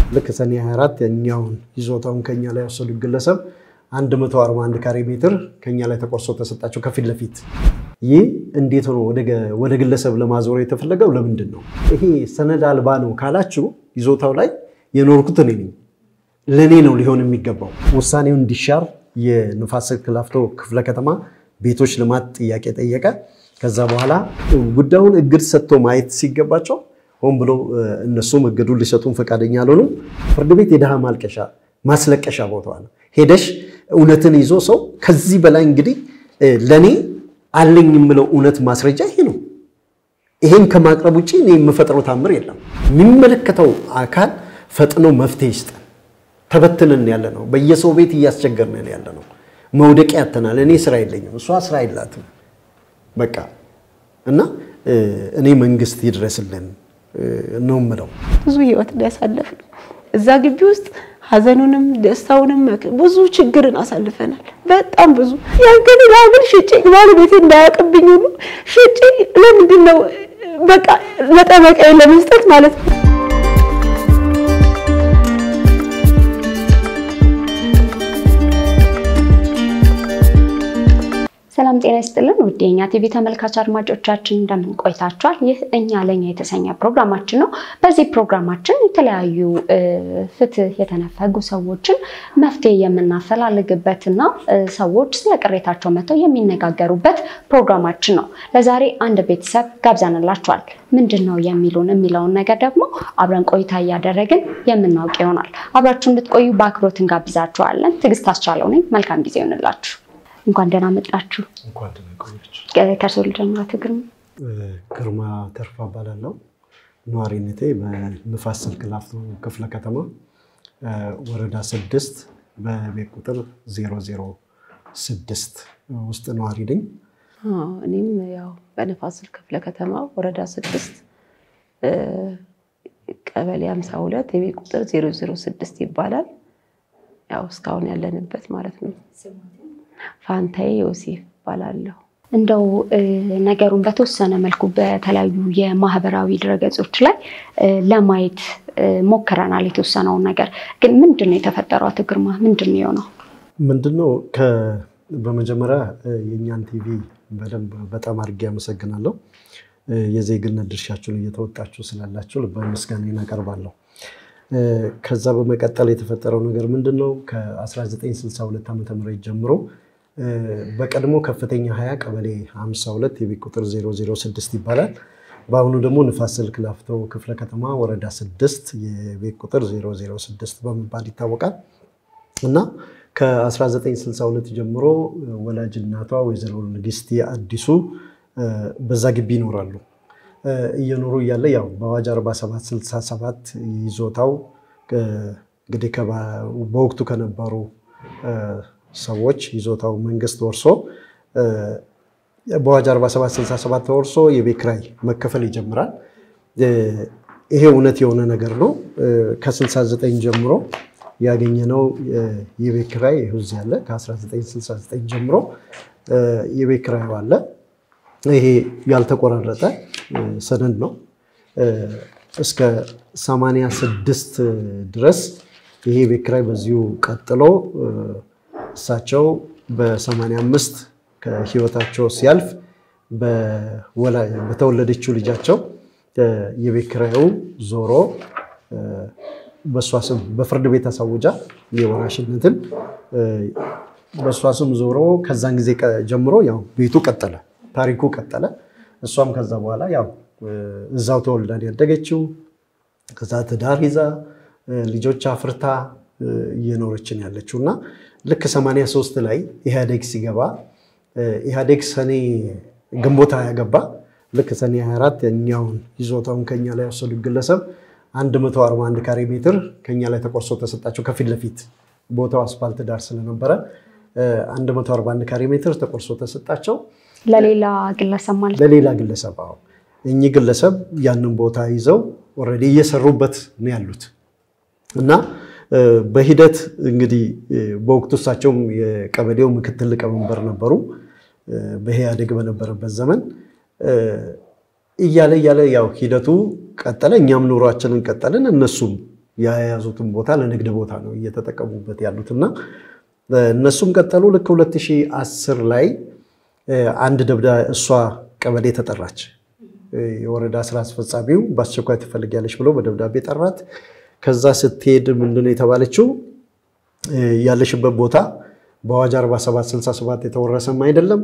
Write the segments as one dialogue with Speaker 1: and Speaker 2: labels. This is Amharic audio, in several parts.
Speaker 1: ልክ ሰኔ 24 የኛውን ይዞታውን ከኛ ላይ የወሰዱ ግለሰብ 141 ካሬ ሜትር ከኛ ላይ ተቆርሶ ተሰጣቸው ከፊት ለፊት። ይህ እንዴት ሆኖ ወደ ግለሰብ ለማዞር የተፈለገው ለምንድን ነው? ይሄ ሰነድ አልባ ነው ካላችሁ ይዞታው ላይ የኖርኩት እኔ ነኝ፣ ለእኔ ነው ሊሆን የሚገባው። ውሳኔው እንዲሻር የንፋስ ስልክ ላፍቶ ክፍለ ከተማ ቤቶች ልማት ጥያቄ ጠየቀ። ከዛ በኋላ ጉዳዩን እግድ ሰጥቶ ማየት ሲገባቸው ሆን ብሎ እነሱም እግዱን ሊሰጡን ፈቃደኛ አልሆኑም። ፍርድ ቤት የድሃ ማልቀሻ ማስለቀሻ ቦታ ነው። ሄደሽ እውነትን ይዞ ሰው ከዚህ በላይ እንግዲህ ለእኔ አለኝ የምለው እውነት ማስረጃ ይሄ ነው። ይሄን ከማቅረብ ውጭ እኔ የምፈጥረው ታምር የለም። የሚመለከተው አካል ፈጥኖ መፍትሄ ይስጠን። ተበትነን ያለ ነው። በየሰው ቤት እያስቸገርን ያለ ነው። መውደቂያ ያተናል። እኔ ስራ የለኝም፣ እሷ ስራ የላትም። በቃ እና እኔ መንግስት ይድረስልን ነው የምለው።
Speaker 2: ብዙ ህይወት ያሳለፍ ነው እዛ ግቢ ውስጥ ሀዘኑንም ደስታውንም ብዙ ችግርን አሳልፈናል። በጣም ብዙ ያንገን ላብል ሽጬ ባለቤቴ እንዳያውቅብኝ ሁሉ ሽጬ ለምንድን ነው በቃ ለጠበቃዬ ለመስጠት ማለት ነው።
Speaker 3: ሰላም ጤና ይስጥልን ውድ የኛ ቲቪ ተመልካች አድማጮቻችን እንደምን ቆይታችኋል? ይህ እኛ ለኛ የተሰኘ ፕሮግራማችን ነው። በዚህ ፕሮግራማችን የተለያዩ ፍትህ የተነፈጉ ሰዎችን መፍትሄ የምናፈላልግበትና ሰዎች ስለ ቅሬታቸው መጥተው የሚነጋገሩበት ፕሮግራማችን ነው። ለዛሬ አንድ ቤተሰብ ጋብዘንላችኋል። ምንድን ነው የሚሉን የሚለውን ነገር ደግሞ አብረን ቆይታ እያደረግን የምናውቅ ይሆናል። አብራችሁ እንድትቆዩ በአክብሮት እንጋብዛችኋለን። ትዕግስት አስቻለው ነኝ። መልካም ጊዜ ይሆንላችሁ። እንኳን ደህና መጣችሁ።
Speaker 1: እንኳን ደህና ቆያችሁ።
Speaker 3: ከእርሶ ልጀምራ። ግርማ
Speaker 1: ግርማ ተርፋ እባላለሁ። ነዋሪነቴ በንፋስ ስልክ ላፍቶ ክፍለ ከተማ ወረዳ ስድስት በቤት ቁጥር ዜሮ ዜሮ ስድስት ውስጥ ነዋሪ ነኝ።
Speaker 2: እኔም ያው በንፋስ ስልክ ክፍለ ከተማ ወረዳ ስድስት ቀበሌ ሀምሳ ሁለት የቤት ቁጥር ዜሮ ዜሮ ስድስት ይባላል። ያው እስካሁን ያለንበት ማለት ነው። ፋንታዬ ዮሴፍ እባላለሁ።
Speaker 3: እንደው ነገሩን በተወሰነ መልኩ በተለያዩ የማህበራዊ ድረገጾች ላይ ለማየት ሞክረናል። የተወሰነውን ነገር ግን ምንድን ነው የተፈጠረው? አቶ ግርማ ምንድን ነው የሆነው?
Speaker 1: ምንድን ነው በመጀመሪያ የእኛን ቲቪ በደንብ በጣም አድርጌ አመሰግናለሁ። የዜግነት ድርሻችሁን እየተወጣችሁ ስላላችሁ ልባዊ ምስጋናዬን አቀርባለሁ። ከዛ በመቀጠል የተፈጠረው ነገር ምንድን ነው? ከ1962 ዓ ም ጀምሮ በቀድሞ ከፍተኛ 20 ቀበሌ 52 የቤት ቁጥር 006 ይባላል። በአሁኑ ደግሞ ንፋስ ስልክ ላፍቶ ክፍለ ከተማ ወረዳ 6 የቤት ቁጥር 006 በመባል ይታወቃል እና ከ1962 ጀምሮ ወላጅ እናቷ ወይዘሮ ንግስቲ አዲሱ በዛ ግቢ ይኖራሉ። እየኖሩ እያለ ያው በአዋጅ 4767 ይዞታው እንግዲህ በወቅቱ ከነበሩ ሰዎች ይዞታው መንግስት ወርሶ በአዋጅ 4767 ተወርሶ የቤት ኪራይ መከፈል ይጀምራል። ይሄ እውነት የሆነ ነገር ነው። ከ69 ጀምሮ ያገኘነው የቤት ኪራይ ይኸው እዚህ አለ። ከ1969 ጀምሮ የቤት ኪራዩ አለ። ይሄ ያልተቆራረጠ ሰነድ ነው። እስከ 86 ድረስ ይሄ ቤት ኪራይ በዚሁ ቀጥሎ እሳቸው በ85 ከህይወታቸው ሲያልፍ በተወለደችው ልጃቸው የቤት ኪራዩ ዞሮ በእሷ ስም በፍርድ ቤት አሳውጃ የወራሽነትን በእሷ ስም ዞሮ ከዛን ጊዜ ጀምሮ ያው ቤቱ ቀጠለ፣ ታሪኩ ቀጠለ። እሷም ከዛ በኋላ ያው እዛው ተወልዳን ያደገችው ከዛ ትዳር ይዛ ልጆች አፍርታ እየኖረችን ያለችው እና ልክ 83 ላይ ኢህአዴግ ሲገባ ኢህአዴግ ሰኔ ግንቦት ያገባ ልክ ሰኔ 24 የኛውን ይዞታውን ከኛ ላይ የወሰዱ ግለሰብ 141 ካሬ ሜትር ከኛ ላይ ተቆርሶ ተሰጣቸው። ከፊት ለፊት ቦታው አስፋልት ዳር ስለነበረ 141 ካሬ ሜትር ተቆርሶ ተሰጣቸው።
Speaker 3: ለሌላ ግለሰብ ማለት ነው።
Speaker 1: ለሌላ ግለሰብ አዎ። እኚህ ግለሰብ ያንን ቦታ ይዘው ኦልሬዲ እየሰሩበት ነው ያሉት እና በሂደት እንግዲህ በወቅቱ እሳቸውም የቀበሌው ምክትል ሊቀመንበር ነበሩ። በኢህአዴግ በነበረበት ዘመን እያለ እያለ ያው ሂደቱ ቀጠለ። እኛም ኑሯችንን ቀጠልን። እነሱም የያዙትን ቦታ ለንግድ ቦታ ነው እየተጠቀሙበት ያሉት እና እነሱም ቀጠሉ። ልክ 2010 ላይ አንድ ደብዳ እሷ ቀበሌ ተጠራች። የወረዳ ስራ አስፈጻሚው በአስቸኳይ ትፈልጊያለች ብሎ በደብዳቤ ጠራት። ከዛ ስትሄድ ምንድነው የተባለችው? ያለሽበት ቦታ በአዋጅ 4767 የተወረሰም አይደለም፣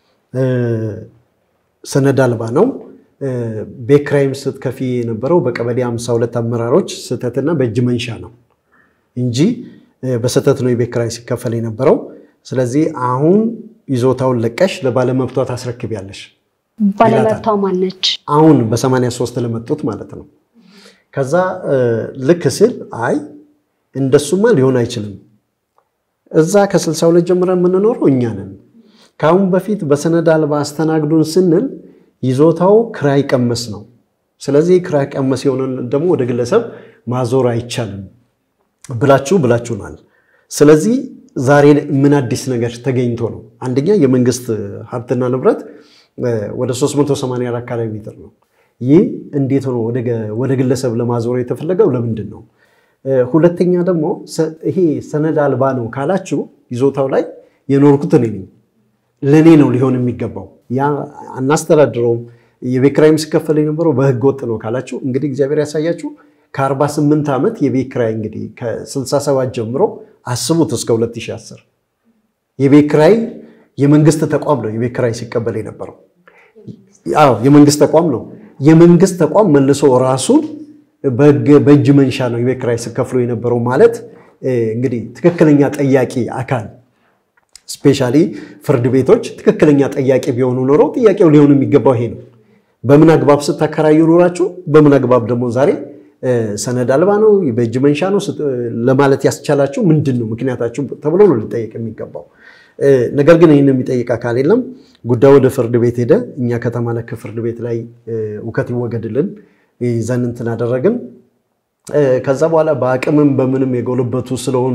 Speaker 1: ሰነድ አልባ ነው። ቤት ኪራይም ስትከፊ የነበረው በቀበሌ 52 አመራሮች ስህተትና በእጅ መንሻ ነው እንጂ በስህተት ነው የቤት ኪራይ ሲከፈል የነበረው። ስለዚህ አሁን ይዞታውን ለቀሽ ለባለመብቷ ታስረክቢያለሽ።
Speaker 3: ባለመብቷ ማነች?
Speaker 1: አሁን በ83 ለመጡት ማለት ነው። ከዛ ልክ ስል አይ እንደሱማ ሊሆን አይችልም። እዛ ከ62 ጀምረን የምንኖረው እኛ ነን። ከአሁን በፊት በሰነድ አልባ አስተናግዱን ስንል ይዞታው ክራይ ቀመስ ነው። ስለዚህ ክራይ ቀመስ የሆነን ደግሞ ወደ ግለሰብ ማዞር አይቻልም ብላችሁ ብላችሁናል። ስለዚህ ዛሬ ምን አዲስ ነገር ተገኝቶ ነው? አንደኛ የመንግስት ሀብትና ንብረት ወደ 384 ካሬ ሜትር ነው። ይህ እንዴት ሆኖ ወደ ግለሰብ ለማዞር የተፈለገው ለምንድን ነው? ሁለተኛ ደግሞ ይሄ ሰነድ አልባ ነው ካላችሁ ይዞታው ላይ የኖርኩት እኔ ነኝ፣ ለእኔ ነው ሊሆን የሚገባው። ያ አናስተዳድረውም። የቤት ኪራይም ሲከፈል የነበረው በህገ ወጥ ነው ካላችሁ እንግዲህ እግዚአብሔር ያሳያችሁ። ከ48 ዓመት የቤት ኪራይ እንግዲህ ከ67 ጀምሮ አስቡት እስከ 2010 የቤት ኪራይ የመንግስት ተቋም ነው የቤት ኪራይ ሲቀበል የነበረው። አዎ የመንግስት ተቋም ነው። የመንግስት ተቋም መልሶ ራሱን በእጅ መንሻ ነው የቤት ኪራይ ሲከፍሉ የነበረው ማለት እንግዲህ ትክክለኛ ጠያቂ አካል ስፔሻሊ ፍርድ ቤቶች ትክክለኛ ጠያቂ ቢሆኑ ኖሮ ጥያቄው ሊሆን የሚገባው ይሄ ነው። በምን አግባብ ስታከራዩ ኖራችሁ፣ በምን አግባብ ደግሞ ዛሬ ሰነድ አልባ ነው በእጅ መንሻ ነው ለማለት ያስቻላችሁ ምንድን ነው ምክንያታችሁ ተብሎ ነው ሊጠየቅ የሚገባው። ነገር ግን ይህን የሚጠይቅ አካል የለም። ጉዳዩ ወደ ፍርድ ቤት ሄደ። እኛ ከተማ ነክ ፍርድ ቤት ላይ እውከት ይወገድልን ይዘን እንትን አደረግን። ከዛ በኋላ በአቅምም በምንም የጎለበቱ ስለሆኑ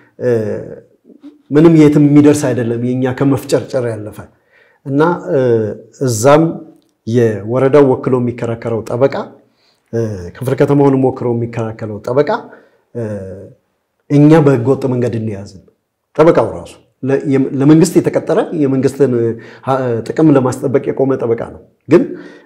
Speaker 1: ምንም የትም የሚደርስ አይደለም የኛ ከመፍጨርጨር ያለፈ እና እዛም የወረዳው ወክሎ የሚከራከረው ጠበቃ ክፍለ ከተማውንም ወክሎ የሚከራከረው ጠበቃ እኛ በህገወጥ መንገድ እንያዝን ጠበቃው ራሱ ለመንግስት የተቀጠረ የመንግስትን ጥቅም ለማስጠበቅ የቆመ ጠበቃ ነው። ግን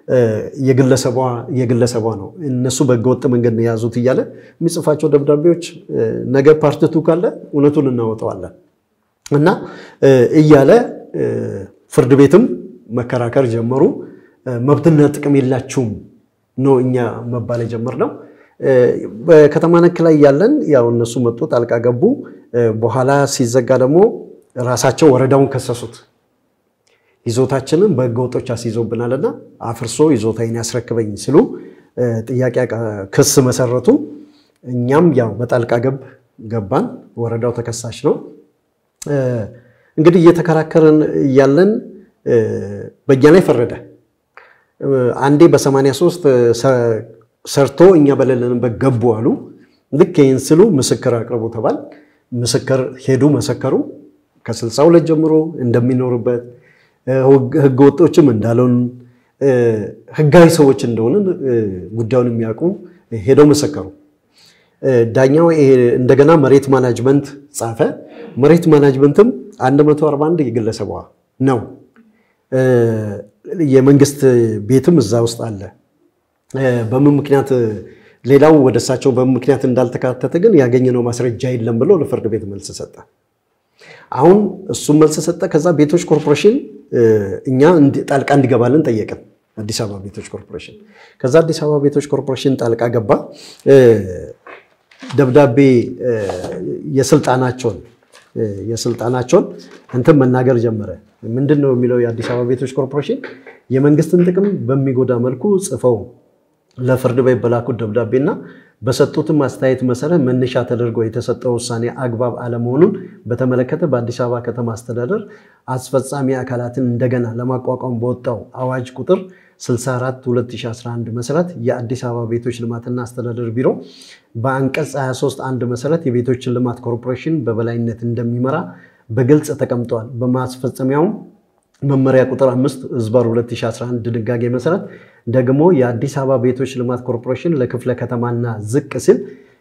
Speaker 1: የግለሰቧ ነው። እነሱ በህገወጥ መንገድ ነው የያዙት እያለ የሚጽፋቸው ደብዳቤዎች ነገ ፓርትቱ ካለ እውነቱን እናወጣዋለን እና እያለ ፍርድ ቤትም መከራከር ጀመሩ። መብትና ጥቅም የላችሁም ነው እኛ መባል የጀመርነው። በከተማ ነክ ላይ ያለን ያው እነሱ መጡ፣ ጣልቃ ገቡ። በኋላ ሲዘጋ ደግሞ ራሳቸው ወረዳውን ከሰሱት። ይዞታችንን በህገ ወጦች አስይዞብናልና አፍርሶ ይዞታዬን ያስረክበኝ ሲሉ ጥያቄ ክስ መሰረቱ። እኛም ያው በጣልቃ ገብ ገባን። ወረዳው ተከሳሽ ነው። እንግዲህ እየተከራከርን እያለን በእኛ ላይ ፈረደ። አንዴ በ83 ሰርቶ እኛ በሌለንበት ገቡ አሉ። ልክ ይህን ስሉ ምስክር አቅርቡ ተባል። ምስክር ሄዱ፣ መሰከሩ። ከ62 ጀምሮ እንደሚኖርበት ህገ ወጦችም እንዳልሆን ህጋዊ ሰዎች እንደሆነ ጉዳዩን የሚያውቁ ሄደው መሰከሩ። ዳኛው እንደገና መሬት ማናጅመንት ጻፈ። መሬት ማናጅመንትም 141 የግለሰቧ ነው። የመንግስት ቤትም እዛ ውስጥ አለ። በምን ምክንያት ሌላው ወደ እሳቸው በምን ምክንያት እንዳልተካተተ ግን ያገኘነው ማስረጃ የለም ብሎ ለፍርድ ቤት መልስ ሰጠ። አሁን እሱም መልስ ሰጠ። ከዛ ቤቶች ኮርፖሬሽን እኛ ጣልቃ እንዲገባልን ጠየቅን። አዲስ አበባ ቤቶች ኮርፖሬሽን ከዛ አዲስ አበባ ቤቶች ኮርፖሬሽን ጣልቃ ገባ። ደብዳቤ የስልጣናቸውን የስልጣናቸውን እንትን መናገር ጀመረ። ምንድን ነው የሚለው የአዲስ አበባ ቤቶች ኮርፖሬሽን የመንግስትን ጥቅም በሚጎዳ መልኩ ጽፈው ለፍርድ ቤት በላኩት ደብዳቤና በሰጡትም አስተያየት መሰረት መነሻ ተደርጎ የተሰጠው ውሳኔ አግባብ አለመሆኑን በተመለከተ በአዲስ አበባ ከተማ አስተዳደር አስፈጻሚ አካላትን እንደገና ለማቋቋም በወጣው አዋጅ ቁጥር 64 2011 መሰረት የአዲስ አበባ ቤቶች ልማትና አስተዳደር ቢሮ በአንቀጽ 23 አንድ መሰረት የቤቶችን ልማት ኮርፖሬሽን በበላይነት እንደሚመራ በግልጽ ተቀምጠዋል። በማስፈጸሚያውም መመሪያ ቁጥር 5 ህዝባር 2011 ድንጋጌ መሰረት ደግሞ የአዲስ አበባ ቤቶች ልማት ኮርፖሬሽን ለክፍለ ከተማና ዝቅ ሲል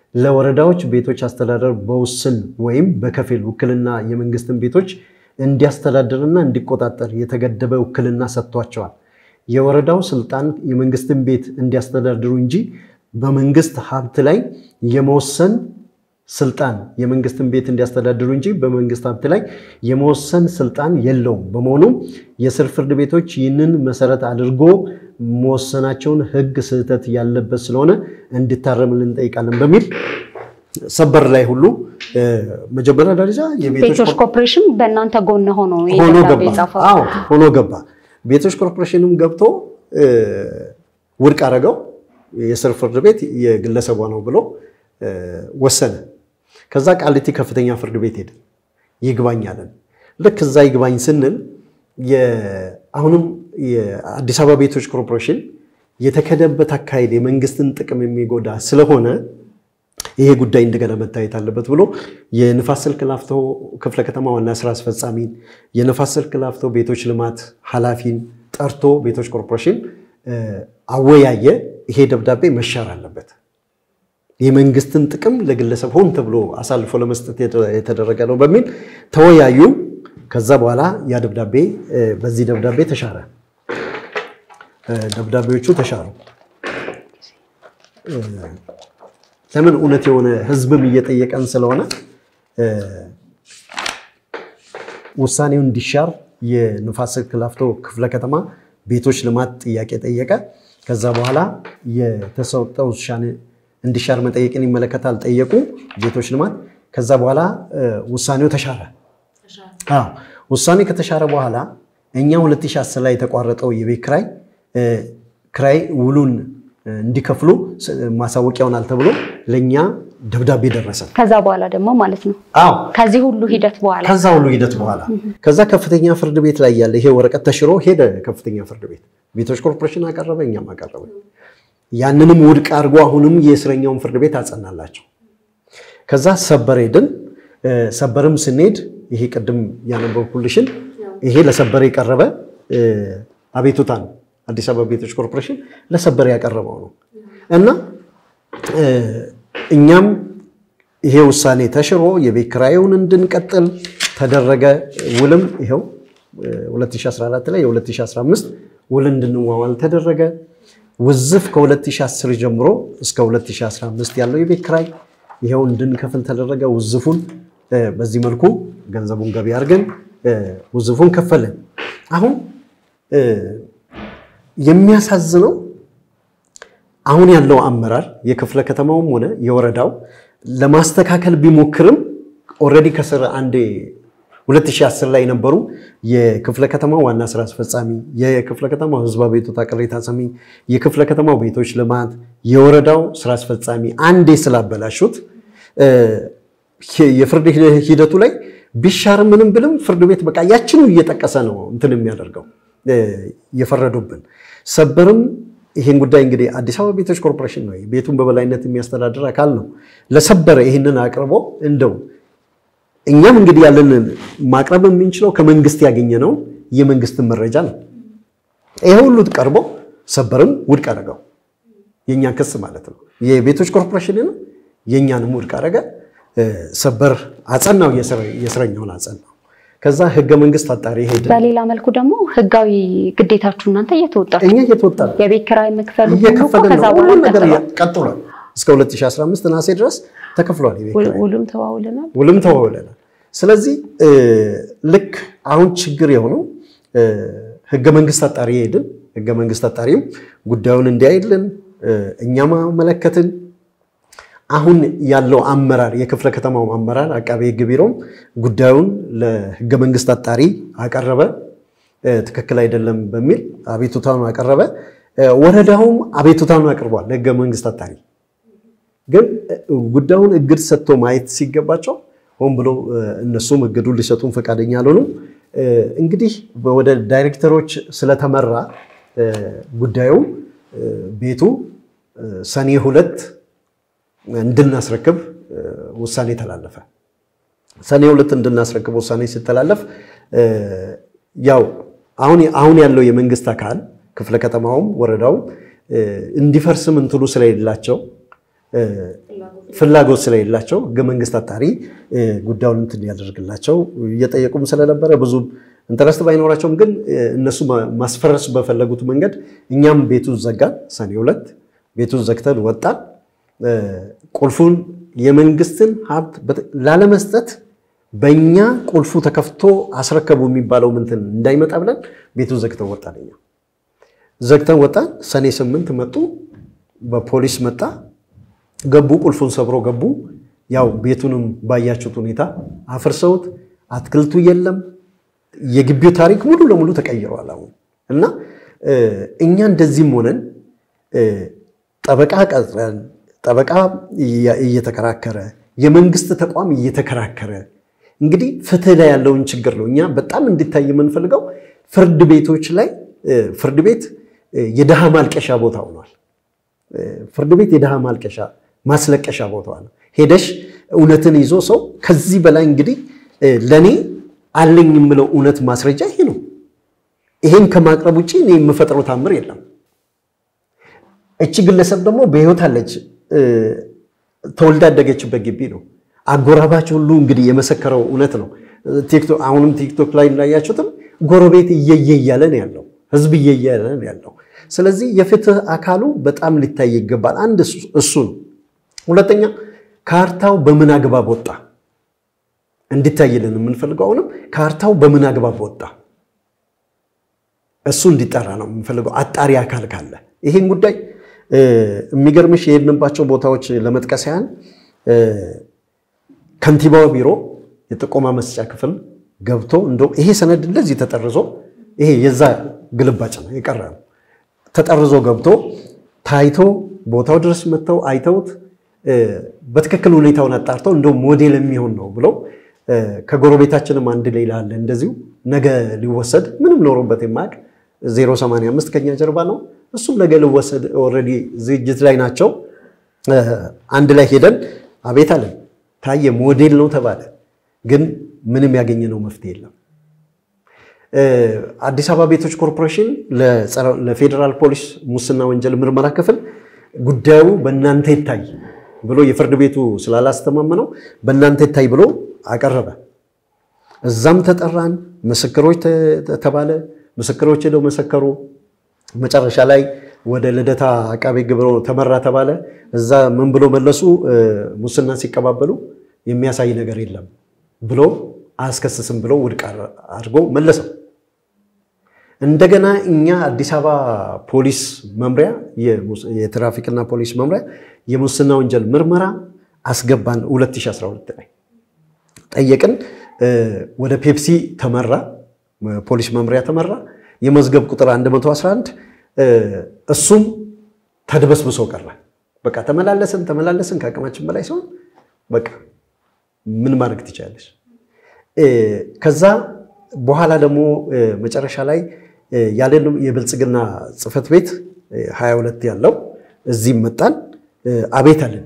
Speaker 1: ለወረዳዎች ቤቶች አስተዳደር በውስን ወይም በከፊል ውክልና የመንግስትን ቤቶች እንዲያስተዳድርና እንዲቆጣጠር የተገደበ ውክልና ሰጥቷቸዋል። የወረዳው ስልጣን የመንግስትን ቤት እንዲያስተዳድሩ እንጂ በመንግስት ሀብት ላይ የመወሰን ስልጣን የመንግስትን ቤት እንዲያስተዳድሩ እንጂ በመንግስት ሀብት ላይ የመወሰን ስልጣን የለውም። በመሆኑም የስር ፍርድ ቤቶች ይህንን መሰረት አድርጎ መወሰናቸውን ሕግ ስህተት ያለበት ስለሆነ እንዲታረምልን እንጠይቃለን በሚል ሰበር ላይ ሁሉ መጀመሪያ ደረጃ
Speaker 3: ቤቶች ኮርፖሬሽን በእናንተ ጎን ሆኖ
Speaker 1: ሆኖ
Speaker 3: ደብዳቤ
Speaker 1: ገባ።
Speaker 3: የጻፈው
Speaker 1: አዎ ሆኖ ገባ። ቤቶች ኮርፖሬሽንም ገብቶ ውድቅ አደረገው። የስር ፍርድ ቤት የግለሰቧ ነው ብሎ ወሰነ። ከዛ ቃሊቲ ከፍተኛ ፍርድ ቤት ሄደ። ይግባኝ አለን። ልክ እዛ ይግባኝ ስንል አሁንም የአዲስ አበባ ቤቶች ኮርፖሬሽን የተከደበት አካሄድ የመንግስትን ጥቅም የሚጎዳ ስለሆነ ይሄ ጉዳይ እንደገና መታየት አለበት ብሎ የንፋስ ስልክ ላፍቶ ክፍለ ከተማ ዋና ስራ አስፈጻሚን የንፋስ ስልክ ላፍቶ ቤቶች ልማት ኃላፊን ጠርቶ ቤቶች ኮርፖሬሽን አወያየ። ይሄ ደብዳቤ መሻር አለበት፣ የመንግስትን ጥቅም ለግለሰብ ሆን ተብሎ አሳልፎ ለመስጠት የተደረገ ነው በሚል ተወያዩ። ከዛ በኋላ ያ ደብዳቤ በዚህ ደብዳቤ ተሻረ። ደብዳቤዎቹ ተሻሩ። ለምን እውነት የሆነ ህዝብም እየጠየቀን ስለሆነ ውሳኔው እንዲሻር የንፋስ ስልክ ላፍቶ ክፍለ ከተማ ቤቶች ልማት ጥያቄ ጠየቀ። ከዛ በኋላ የተሰጠው ውሳኔ እንዲሻር መጠየቅን ይመለከታል ጠየቁ ቤቶች ልማት። ከዛ በኋላ ውሳኔው ተሻረ። አዎ ውሳኔ ከተሻረ በኋላ እኛ 2010 ላይ የተቋረጠው የቤት ክራይ ክራይ ውሉን እንዲከፍሉ ማሳወቂያውን ተብሎ ለእኛ ደብዳቤ ደረሰ።
Speaker 3: ከዛ በኋላ ደግሞ ማለት ነው
Speaker 1: አዎ
Speaker 3: ከዚህ ሁሉ ሂደት በኋላ
Speaker 1: ከዛ ሁሉ ሂደት በኋላ ከዛ ከፍተኛ ፍርድ ቤት ላይ ያለ ይሄ ወረቀት ተሽሮ ሄደ። ከፍተኛ ፍርድ ቤት ቤቶች ኮርፖሬሽን አቀረበ፣ እኛም አቀረበ። ያንንም ውድቅ አድርጎ አሁንም የእስረኛውን ፍርድ ቤት አጸናላቸው። ከዛ ሰበር ሄድን። ሰበርም ስንሄድ ይሄ ቅድም ያነበብኩልሽን ይሄ ለሰበር የቀረበ አቤቱታ ነው። አዲስ አበባ ቤቶች ኮርፖሬሽን ለሰበር ያቀረበው ነው እና እኛም ይሄ ውሳኔ ተሽሮ የቤት ኪራዩን እንድንቀጥል ተደረገ። ውልም ይኸው 2014 ላይ የ2015 ውል እንድንዋዋል ተደረገ። ውዝፍ ከ2010 ጀምሮ እስከ 2015 ያለው የቤት ኪራይ ይኸው እንድንከፍል ተደረገ። ውዝፉን በዚህ መልኩ ገንዘቡን ገቢ አድርገን ውዝፉን ከፈልን። አሁን የሚያሳዝነው አሁን ያለው አመራር የክፍለ ከተማውም ሆነ የወረዳው ለማስተካከል ቢሞክርም ኦልሬዲ ከስር አንዴ 2010 ላይ የነበሩ የክፍለ ከተማው ዋና ስራ አስፈጻሚ፣ የክፍለ ከተማው ህዝብ አቤቱታ ቅሬታ ሰሚ፣ የክፍለ ከተማው ቤቶች ልማት፣ የወረዳው ስራ አስፈጻሚ አንዴ ስላበላሹት የፍርድ ሂደቱ ላይ ቢሻር ምንም ብልም ፍርድ ቤት በቃ ያችኑ እየጠቀሰ ነው እንትን የሚያደርገው የፈረዱብን። ሰበርም ይህን ጉዳይ እንግዲህ አዲስ አበባ ቤቶች ኮርፖሬሽን ነው ቤቱን በበላይነት የሚያስተዳድር አካል ነው። ለሰበረ ይህንን አቅርቦ እንደው እኛም እንግዲህ ያለንን ማቅረብ የምንችለው ከመንግስት ያገኘነው የመንግስትን መረጃ ነው። ይሄ ሁሉ ቀርቦ ሰበርም ውድቅ አደረገው፣ የእኛን ክስ ማለት ነው። የቤቶች ኮርፖሬሽንን የእኛንም ውድቅ አደረገ። ሰበር አጸናው፣ የእስረኛውን አጸናው። ከዛ ህገ መንግስት አጣሪ ሄደ።
Speaker 3: በሌላ መልኩ ደግሞ ህጋዊ ግዴታችሁ እናንተ እየተወጣችሁ
Speaker 1: እኛ እየተወጣ ነው
Speaker 3: የቤት ኪራይ መክፈሉ ሁሉ እኮ
Speaker 1: እየከፈልን
Speaker 3: ከዛ
Speaker 1: ነው።
Speaker 3: በኋላ
Speaker 1: ሁሉም ነገር
Speaker 3: ቀጥሏል።
Speaker 1: ቀጥሏል። እስከ 2015 ነሐሴ ድረስ ተከፍሏል። የቤት ኪራይ
Speaker 2: ውሉም ተዋውለናል።
Speaker 1: ውልም ተዋውለናል። ስለዚህ ልክ አሁን ችግር የሆነው ህገ መንግስት አጣሪ ሄድን። ህገ መንግስት አጣሪም ጉዳዩን እንዲያይልን እኛም አመለከትን። አሁን ያለው አመራር የክፍለ ከተማው አመራር አቃቤ ህግ ቢሮም ጉዳዩን ለህገ መንግስት አጣሪ አቀረበ። ትክክል አይደለም በሚል አቤቱታውን አቀረበ። ወረዳውም አቤቱታውን አቅርቧል ለህገ መንግስት አጣሪ። ግን ጉዳዩን እግድ ሰጥቶ ማየት ሲገባቸው ሆን ብሎ እነሱም እግዱን ሊሰጡን ፈቃደኛ አልሆኑም። እንግዲህ ወደ ዳይሬክተሮች ስለተመራ ጉዳዩ ቤቱ ሰኔ ሁለት እንድናስረክብ ውሳኔ ተላለፈ። ሰኔ ሁለት እንድናስረክብ ውሳኔ ሲተላለፍ ያው አሁን አሁን ያለው የመንግስት አካል ክፍለ ከተማውም ወረዳውም እንዲፈርስም እንትኑ ስለሌላቸው ፍላጎት ስለሌላቸው ህገ መንግስት አጣሪ ጉዳዩን እንትን ያደርግላቸው እየጠየቁም ስለነበረ ብዙም ኢንተረስት ባይኖራቸውም ግን እነሱ ማስፈረስ በፈለጉት መንገድ እኛም ቤቱን ዘጋን። ሰኔ ሁለት ቤቱን ዘግተን ወጣን። ቁልፉን የመንግስትን ሀብት ላለመስጠት በእኛ ቁልፉ ተከፍቶ አስረከቡ የሚባለው ምንትን እንዳይመጣ ብለን ቤቱን ዘግተን ወጣን። እኛ ዘግተን ወጣን። ሰኔ ስምንት መጡ፣ በፖሊስ መጣ፣ ገቡ፣ ቁልፉን ሰብሮ ገቡ። ያው ቤቱንም ባያችሁት ሁኔታ አፍርሰውት አትክልቱ የለም። የግቢው ታሪክ ሙሉ ለሙሉ ተቀይረዋል አሁን እና እኛ እንደዚህም ሆነን ጠበቃ ቀጥረን ጠበቃ እየተከራከረ የመንግስት ተቋም እየተከራከረ እንግዲህ ፍትህ ላይ ያለውን ችግር ነው እኛ በጣም እንዲታይ የምንፈልገው። ፍርድ ቤቶች ላይ ፍርድ ቤት የድሃ ማልቀሻ ቦታ ሆኗል። ፍርድ ቤት የድሃ ማልቀሻ ማስለቀሻ ቦታ ነው። ሄደሽ እውነትን ይዞ ሰው ከዚህ በላይ እንግዲህ ለእኔ አለኝ የምለው እውነት ማስረጃ ይሄ ነው። ይሄን ከማቅረብ ውጭ እኔ የምፈጥረው ታምር የለም። እቺ ግለሰብ ደግሞ በህይወት አለች። ተወልዳ ያደገችበት ግቢ ነው። አጎራባች ሁሉ እንግዲህ የመሰከረው እውነት ነው። አሁንም ቲክቶክ ላይ እንዳያችሁትም ጎረቤት እየየ እያለ ነው ያለው፣ ህዝብ እየየ እያለ ነው ያለው። ስለዚህ የፍትህ አካሉ በጣም ሊታይ ይገባል። አንድ እሱ ነው። ሁለተኛ ካርታው በምን አግባብ ወጣ እንዲታይልን የምንፈልገው አሁንም ካርታው በምን አግባብ ወጣ እሱ እንዲጠራ ነው የምንፈልገው። አጣሪ አካል ካለ ይህን ጉዳይ የሚገርምሽ የሄድንባቸው ቦታዎች ለመጥቀስ ያህል ከንቲባው ቢሮ የጥቆማ መስጫ ክፍል ገብቶ እንደውም ይሄ ሰነድ እንደዚህ ተጠርዞ ይሄ የዛ ግልባጭ ነው የቀረ ነው ተጠርዞ ገብቶ ታይቶ ቦታው ድረስ መጥተው አይተውት በትክክል ሁኔታውን አጣርተው እንደው ሞዴል የሚሆን ነው ብለው ከጎረቤታችንም አንድ ሌላ አለ እንደዚሁ ነገ ሊወሰድ ምንም ኖሮበት የማያውቅ 085 ከኛ ጀርባ ነው። እሱም ነገ ሊወሰድ ኦልሬዲ ዝግጅት ላይ ናቸው። አንድ ላይ ሄደን አቤት አለን። ታየ ሞዴል ነው ተባለ። ግን ምንም ያገኘነው መፍትሄ የለም። አዲስ አበባ ቤቶች ኮርፖሬሽን ለፌዴራል ፖሊስ ሙስና ወንጀል ምርመራ ክፍል ጉዳዩ በእናንተ ይታይ ብሎ የፍርድ ቤቱ ስላላስተማመነው በእናንተ ይታይ ብሎ አቀረበ። እዛም ተጠራን፣ ምስክሮች ተባለ። ምስክሮች ሄደው መሰከሩ። መጨረሻ ላይ ወደ ልደታ አቃቤ ሕግ ብሎ ተመራ ተባለ። እዛ ምን ብሎ መለሱ? ሙስና ሲቀባበሉ የሚያሳይ ነገር የለም ብሎ አያስከስስም ብሎ ውድቅ አድርጎ መለሰው። እንደገና እኛ አዲስ አበባ ፖሊስ መምሪያ የትራፊክና ፖሊስ መምሪያ የሙስና ወንጀል ምርመራ አስገባን 2012 ላይ ጠየቅን። ወደ ፔፕሲ ተመራ፣ ፖሊስ መምሪያ ተመራ። የመዝገብ ቁጥር 111 እሱም ተድበስብሶ ቀረ። በቃ ተመላለስን ተመላለስን ከአቅማችን በላይ ሲሆን በቃ ምን ማድረግ ትችላለች። ከዛ በኋላ ደግሞ መጨረሻ ላይ ያለን የብልጽግና ጽሕፈት ቤት 22 ያለው እዚህም መጣን። አቤት አለን።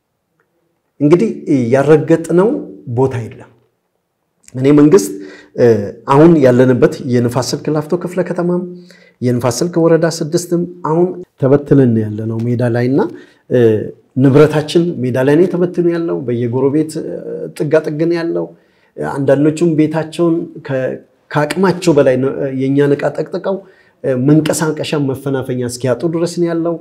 Speaker 1: እንግዲህ ያረገጥነው ቦታ የለም። እኔ መንግስት አሁን ያለንበት የንፋስ ስልክ ላፍቶ ክፍለ ከተማም የንፋስ ስልክ ወረዳ ስድስትም አሁን ተበትነን ያለነው ሜዳ ላይ እና ንብረታችን ሜዳ ላይ ነው ተበትኖ ያለው። በየጎረቤት ጥጋጥግን ያለው አንዳንዶቹም ቤታቸውን ከአቅማቸው በላይ የእኛን ዕቃ ጠቅጥቀው መንቀሳቀሻ መፈናፈኛ እስኪያጡ ድረስ ነው ያለው።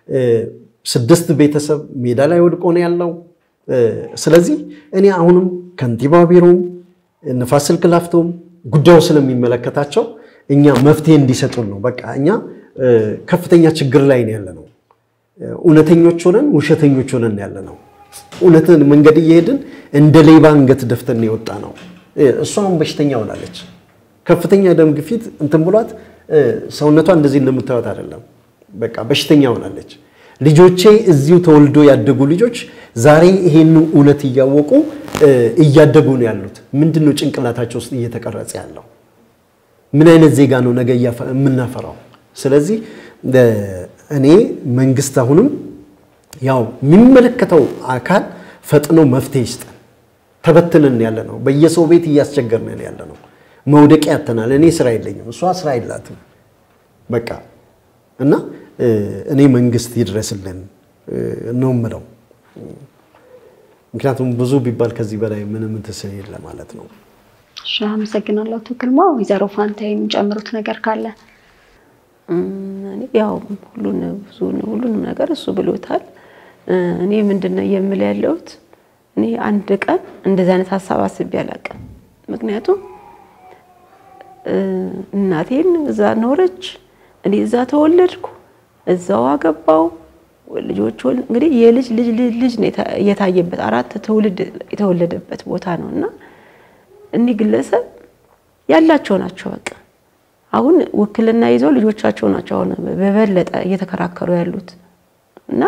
Speaker 1: ስድስት ቤተሰብ ሜዳ ላይ ወድቆ ነው ያለው። ስለዚህ እኔ አሁንም ከንቲባ ቢሮም ንፋስ ስልክ ላፍቶም ጉዳዩ ስለሚመለከታቸው እኛ መፍትሄ እንዲሰጡን ነው። በቃ እኛ ከፍተኛ ችግር ላይ ነው ያለነው። እውነተኞች ሆነን ውሸተኞች ሆነን ያለ ነው። እውነትን መንገድ እየሄድን እንደ ሌባ አንገት ደፍተን የወጣ ነው። እሷ አሁን በሽተኛ ሆናለች። ከፍተኛ ደም ግፊት እንትን ብሏት ሰውነቷ እንደዚህ እንደምታዩት አይደለም። በቃ በሽተኛ ሆናለች። ልጆቼ እዚሁ ተወልዶ ያደጉ ልጆች ዛሬ ይሄን እውነት እያወቁ እያደጉ ነው ያሉት። ምንድን ነው ጭንቅላታቸው ውስጥ እየተቀረጸ ያለው? ምን አይነት ዜጋ ነው ነገ የምናፈራው? ስለዚህ እኔ መንግስት አሁንም ያው የሚመለከተው አካል ፈጥኖ መፍትሄ ይስጠን። ተበትነን ያለ ነው። በየሰው ቤት እያስቸገርን ያለ ነው። መውደቂያ ያተናል። እኔ ስራ የለኝም፣ እሷ ስራ የላትም። በቃ እና እኔ መንግስት ይድረስልን ነው የምለው። ምክንያቱም ብዙ ቢባል ከዚህ በላይ ምንም እንትን ስለሌለ ማለት ነው።
Speaker 3: እሺ፣ አመሰግናለሁ አቶ ግርማ። ወይዘሮ ፋንታ የሚጨምሩት ነገር ካለ?
Speaker 2: እኔ ያው ሁሉን ብዙ ሁሉንም ነገር እሱ ብሎታል። እኔ ምንድን ነው የምል ያለሁት እኔ አንድ ቀን እንደዚህ አይነት ሀሳብ አስቤ አላውቅም። ምክንያቱም እናቴን እዛ ኖረች፣ እኔ እዛ ተወለድኩ፣ እዛው አገባው ልጆች እንግዲህ የልጅ ልጅ ልጅ ነው የታየበት አራት ትውልድ የተወለደበት ቦታ ነው እና እኒህ ግለሰብ ያላቸው ናቸው። በቃ አሁን ውክልና ይዘው ልጆቻቸው ናቸው አሁን በበለጠ እየተከራከሩ ያሉት እና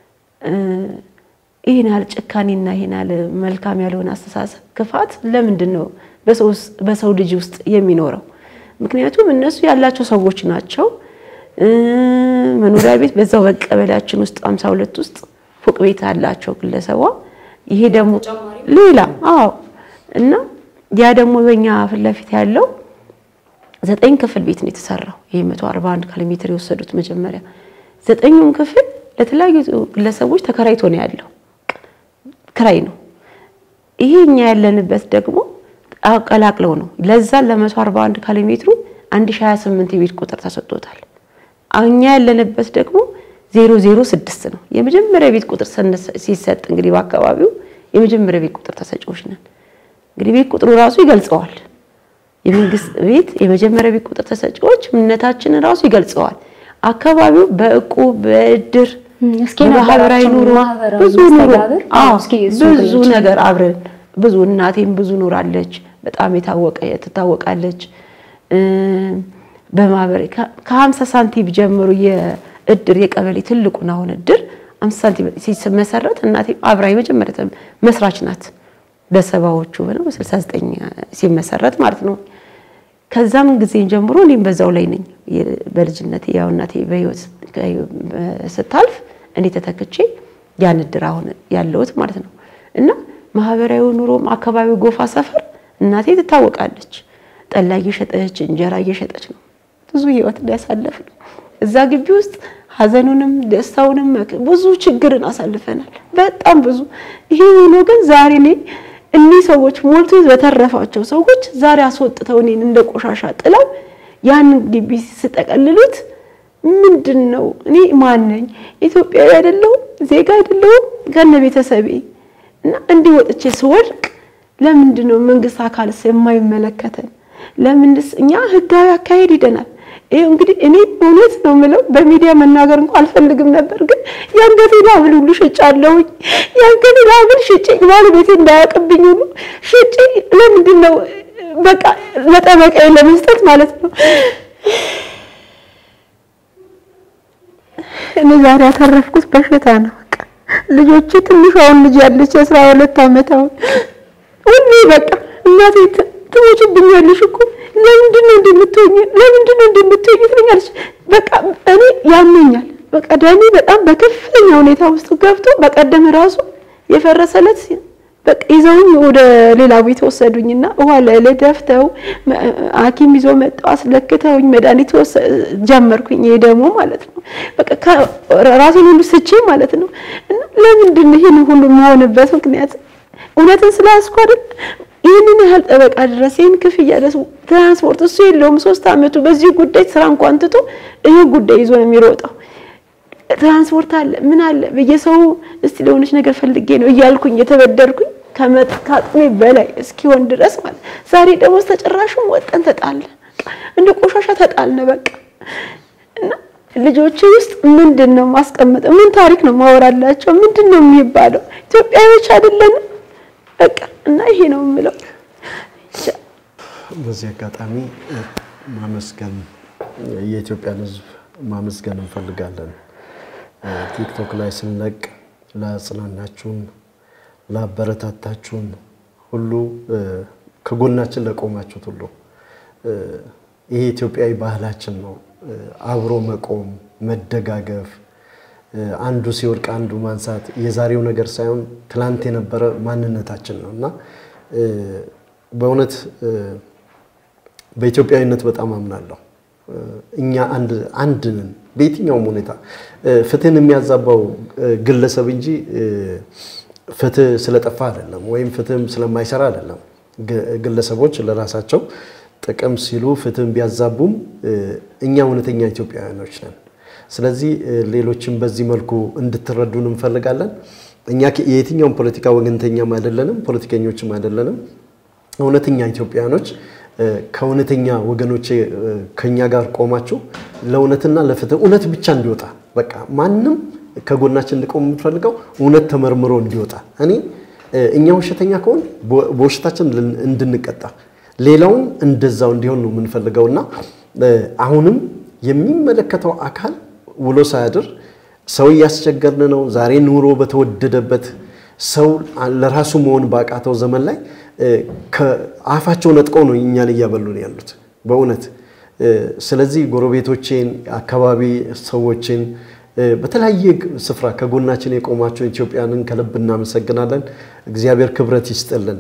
Speaker 2: ይህን ያህል ጭካኔና ይህን ያህል መልካም ያልሆነ አስተሳሰብ ክፋት ለምንድን ነው በሰው ልጅ ውስጥ የሚኖረው? ምክንያቱም እነሱ ያላቸው ሰዎች ናቸው። መኖሪያ ቤት በዛው በቀበሌያችን ውስጥ ሃምሳ ሁለት ውስጥ ፎቅ ቤት አላቸው ግለሰቧ። ይሄ ደግሞ ሌላ አዎ። እና ያ ደግሞ በእኛ ፊት ለፊት ያለው ዘጠኝ ክፍል ቤት ነው የተሰራው። ይሄ 141 ካሬ ሜትር የወሰዱት መጀመሪያ ዘጠኙም ክፍል ለተለያዩ ግለሰቦች ተከራይቶ ነው ያለው፣ ክራይ ነው። ይሄ እኛ ያለንበት ደግሞ አቀላቅለው ነው ለዛ ለ141 ካሬ ሜትሩ 1028 የቤት ቁጥር ተሰጥቶታል። እኛ ያለንበት ደግሞ 006 ነው። የመጀመሪያ ቤት ቁጥር ሲሰጥ እንግዲህ በአካባቢው የመጀመሪያ ቤት ቁጥር ተሰጪዎች ነን። እንግዲህ ቤት ቁጥሩ ራሱ ይገልጸዋል። የመንግስት ቤት የመጀመሪያ ቤት ቁጥር ተሰጪዎች እምነታችንን ራሱ ይገልጸዋል። አካባቢው በእቁብ በእድር በማህበራዊ ኑሮ ብዙ ኑሮ ብዙ ነገር አብረን ብዙ እናቴም ብዙ ኑራለች። በጣም የታወቀ ትታወቃለች። በማህበር ከ50 ሳንቲም ጀምሮ የእድር የቀበሌ ትልቁን አሁን እድር 50 ሳንቲም ሲመሰረት እናቴ አብራ የመጀመሪያ መስራች ናት። በሰባዎቹ ነው 69 ሲመሰረት ማለት ነው። ከዛም ጊዜ ጀምሮ እኔም በዛው ላይ ነኝ። በልጅነቴ ያው እናቴ በህይወት ስታልፍ እኔ ተተክቼ ያን እድር አሁን ያለሁት ማለት ነው። እና ማህበራዊ ኑሮም አካባቢው ጎፋ ሰፈር እናቴ ትታወቃለች። ጠላ እየሸጠች እንጀራ እየሸጠች ነው ብዙ ህይወት ያሳለፍ ነው። እዛ ግቢ ውስጥ ሀዘኑንም ደስታውንም ብዙ ችግርን አሳልፈናል። በጣም ብዙ ይሄ ሆኖ ግን ዛሬ እኔ እኒህ ሰዎች ሞልቶ በተረፋቸው ሰዎች ዛሬ አስወጥተው እኔን እንደ ቆሻሻ ጥለው ያንን ግቢ ስጠቀልሉት ምንድን ነው? እኔ ማን ነኝ? ኢትዮጵያዊ አይደለሁም? ዜጋ አይደለሁም? ከነ ቤተሰቤ እና እንዲህ ወጥቼ ስወድቅ ለምንድን ነው መንግስት አካልስ የማይመለከተን? ለምንስ እኛ ህጋዊ አካሄድ ሂደናል። ይሄ እንግዲህ እኔ እውነት ነው የምለው በሚዲያ መናገር እንኳን አልፈልግም ነበር፣ ግን የአንገቴን ሐብል ሁሉ ሽጫለሁኝ። የአንገቴን ሐብል ሽጬ ባለቤቴ እንዳያውቅብኝ ሁሉ ሽጬ ለምንድን ነው በቃ ለጠበቃዬ ለመስጠት ማለት ነው። እኔ ዛሬ ያተረፍኩት በሽታ ነው። በቃ ልጆቼ ትንሿ አሁን ልጅ ያለች የአስራ ሁለት ዓመት አሁን ሁሌ በቃ እናቴ ትሞችብኛለሽ እኮ ለምንድን ነው እንደምትሆኝ ለምንድን ነው እንደምትሆኝ ትለኛለች። በቃ እኔ ያመኛል። በቃ ደሜ በጣም በከፍተኛ ሁኔታ ውስጥ ገብቶ በቀደም ራሱ የፈረሰለት በቃ ይዘውኝ ወደ ሌላ ቤት ወሰዱኝና ውሃ ላይ ላይ ደፍተው ሐኪም ይዞ መጣው አስለክተውኝ መድኃኒት ጀመርኩኝ። ይሄ ደግሞ ማለት ነው በቃ ራሴን ሁሉ ስቼ ማለት ነው። እና ለምንድን ነው ይሄን ሁሉ የምሆንበት ምክንያት እውነትን ስላስኩ አይደል? ይህንን ያህል ጠበቃ ድረስ ይህን ክፍያ ድረስ ትራንስፖርት እሱ የለውም። ሶስት አመቱ በዚህ ጉዳይ ስራ እንኳን ትቶ ይህ ጉዳይ ይዞ ነው የሚሮጠው። ትራንስፖርት አለ ምን አለ በየሰው እስቲ ለሆነች ነገር ፈልጌ ነው እያልኩኝ የተበደርኩኝ ከአቅሜ በላይ እስኪሆን ድረስ ማለት ዛሬ ደግሞ ተጨራሹም ወጠን ተጣለ እንደ ቆሻሻ ተጣልነ በቃ እና ልጆቼ ውስጥ ምንድን ነው ማስቀመጠው? ምን ታሪክ ነው ማወራላቸው? ምንድን ነው የሚባለው? ኢትዮጵያዊዎች አይደለንም በቃ እና ይሄ ነው የምለው።
Speaker 1: በዚህ አጋጣሚ ማመስገን የኢትዮጵያን ሕዝብ ማመስገን እንፈልጋለን። ቲክቶክ ላይ ስንለቅ ላጽናናችሁን፣ ላበረታታችሁን ሁሉ ከጎናችን ለቆማችሁት ሁሉ ይሄ ኢትዮጵያዊ ባህላችን ነው። አብሮ መቆም፣ መደጋገፍ፣ አንዱ ሲወድቅ አንዱ ማንሳት የዛሬው ነገር ሳይሆን ትላንት የነበረ ማንነታችን ነው እና በእውነት በኢትዮጵያዊነት በጣም አምናለሁ። እኛ አንድ አንድ ነን። በየትኛውም ሁኔታ ፍትህን የሚያዛባው ግለሰብ እንጂ ፍትህ ስለጠፋ አይደለም፣ ወይም ፍትህም ስለማይሰራ አይደለም። ግለሰቦች ለራሳቸው ጥቅም ሲሉ ፍትህን ቢያዛቡም እኛ እውነተኛ ኢትዮጵያውያኖች ነን። ስለዚህ ሌሎችም በዚህ መልኩ እንድትረዱን እንፈልጋለን። እኛ የየትኛውም ፖለቲካ ወገንተኛም አይደለንም፣ ፖለቲከኞችም አይደለንም። እውነተኛ ኢትዮጵያውያኖች ከእውነተኛ ወገኖቼ ከኛ ጋር ቆማችሁ ለእውነትና ለፍትህ እውነት ብቻ እንዲወጣ በቃ ማንም ከጎናችን እንዲቆም የምትፈልገው እውነት ተመርምሮ እንዲወጣ እኔ እኛ ውሸተኛ ከሆን በውሸታችን እንድንቀጣ ሌላውም እንደዛው እንዲሆን ነው የምንፈልገው እና አሁንም የሚመለከተው አካል ውሎ ሳያድር ሰው እያስቸገርን ነው። ዛሬ ኑሮ በተወደደበት ሰው ለራሱ መሆን ባቃተው ዘመን ላይ ከአፋቸው ነጥቀው ነው እኛን እያበሉን ያሉት በእውነት። ስለዚህ ጎረቤቶቼን፣ አካባቢ ሰዎችን በተለያየ ስፍራ ከጎናችን የቆማቸው ኢትዮጵያንን ከልብ እናመሰግናለን። እግዚአብሔር ክብረት ይስጥልን።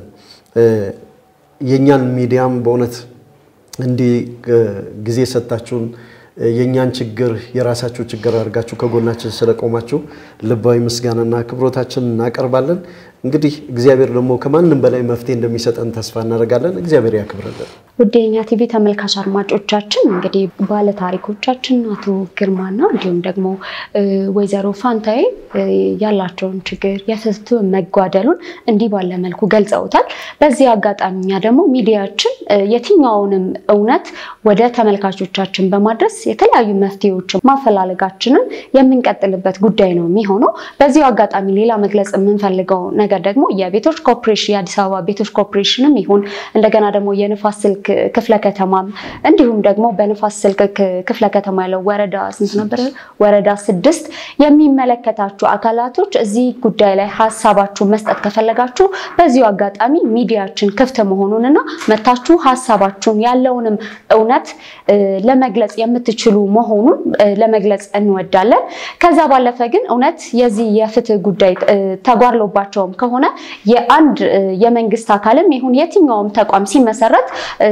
Speaker 1: የእኛን ሚዲያም በእውነት እንዲህ ጊዜ ሰጥታችሁን የእኛን ችግር የራሳችሁ ችግር አድርጋችሁ ከጎናችን ስለቆማችሁ ልባዊ ምስጋናና አክብሮታችን እናቀርባለን። እንግዲህ እግዚአብሔር ደግሞ ከማንም በላይ መፍትሄ እንደሚሰጠን ተስፋ እናደርጋለን። እግዚአብሔር ያክብርልን።
Speaker 3: ውድ የኛ ቲቪ ተመልካች አድማጮቻችን እንግዲህ ባለ ታሪኮቻችን አቶ ግርማና እንዲሁም ደግሞ ወይዘሮ ፋንታዬ ያላቸውን ችግር የፍትህ መጓደሉን እንዲህ ባለ መልኩ ገልጸውታል። በዚህ አጋጣሚ እኛ ደግሞ ሚዲያችን የትኛውንም እውነት ወደ ተመልካቾቻችን በማድረስ የተለያዩ መፍትሄዎችን ማፈላለጋችንን የምንቀጥልበት ጉዳይ ነው የሚሆነው። በዚሁ አጋጣሚ ሌላ መግለጽ የምንፈልገው ነገር ደግሞ የቤቶች ኮርፖሬሽን የአዲስ አበባ ቤቶች ኮርፖሬሽንም ይሁን እንደገና ደግሞ የንፋስ ስልክ ክፍለ ከተማም እንዲሁም ደግሞ በንፋስ ስልክ ክፍለ ከተማ ያለው ወረዳ ስንት ነበር? ወረዳ ስድስት የሚመለከታችሁ አካላቶች እዚህ ጉዳይ ላይ ሀሳባችሁን መስጠት ከፈለጋችሁ በዚሁ አጋጣሚ ሚዲያችን ክፍት መሆኑንና መታችሁ ሀሳባችሁን ያለውንም እውነት ለመግለጽ የምትችሉ መሆኑን ለመግለጽ እንወዳለን። ከዛ ባለፈ ግን እውነት የዚህ የፍትህ ጉዳይ ተጓድሎባቸውም ከሆነ የአንድ የመንግስት አካልም ይሁን የትኛውም ተቋም ሲመሰረት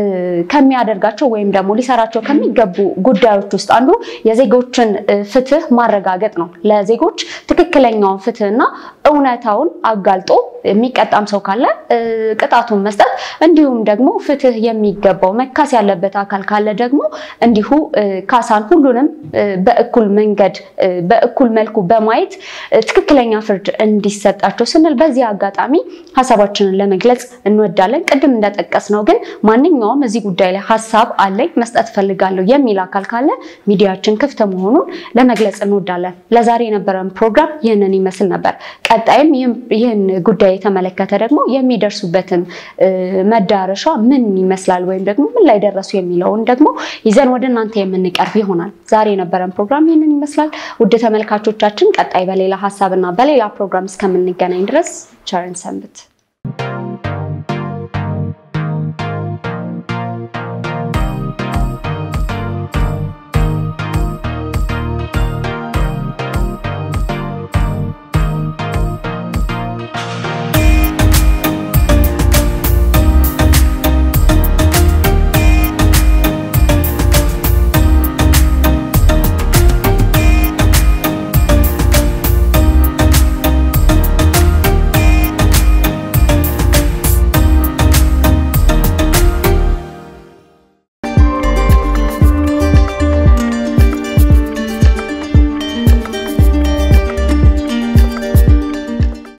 Speaker 3: ከሚያደርጋቸው ወይም ደግሞ ሊሰራቸው ከሚገቡ ጉዳዮች ውስጥ አንዱ የዜጎችን ፍትህ ማረጋገጥ ነው። ለዜጎች ትክክለኛውን ፍትህና እውነታውን አጋልጦ የሚቀጣም ሰው ካለ ቅጣቱን መስጠት እንዲሁም ደግሞ ፍትህ የሚገባው መካስ ያለበት አካል ካለ ደግሞ እንዲሁ ካሳን ሁሉንም በእኩል መንገድ በእኩል መልኩ በማየት ትክክለኛ ፍርድ እንዲሰጣቸው ስንል በዚህ አጋጣሚ ሀሳባችንን ለመግለጽ እንወዳለን። ቅድም እንደጠቀስ ነው ግን ማንኛውም እዚህ ጉዳይ ላይ ሀሳብ አለኝ መስጠት ፈልጋለሁ የሚል አካል ካለ ሚዲያችን ክፍት መሆኑን ለመግለጽ እንወዳለን። ለዛሬ የነበረን ፕሮግራም ይህንን ይመስል ነበር። ቀጣይም ይህን ጉዳይ የተመለከተ ደግሞ የሚደርሱበትን መዳረሻ ምን ይመስላል ወይም ደግሞ ምን ላይ ደረሱ የሚለውን ደግሞ ይዘን ወደ እናንተ የምንቀርብ ይሆናል። ዛሬ የነበረን ፕሮግራም ይህንን ይመስላል። ውድ ተመልካቾቻችን ቀጣይ በሌላ ሀሳብና በሌላ ፕሮግራም እስከምንገናኝ ድረስ ቸርን ሰንብት።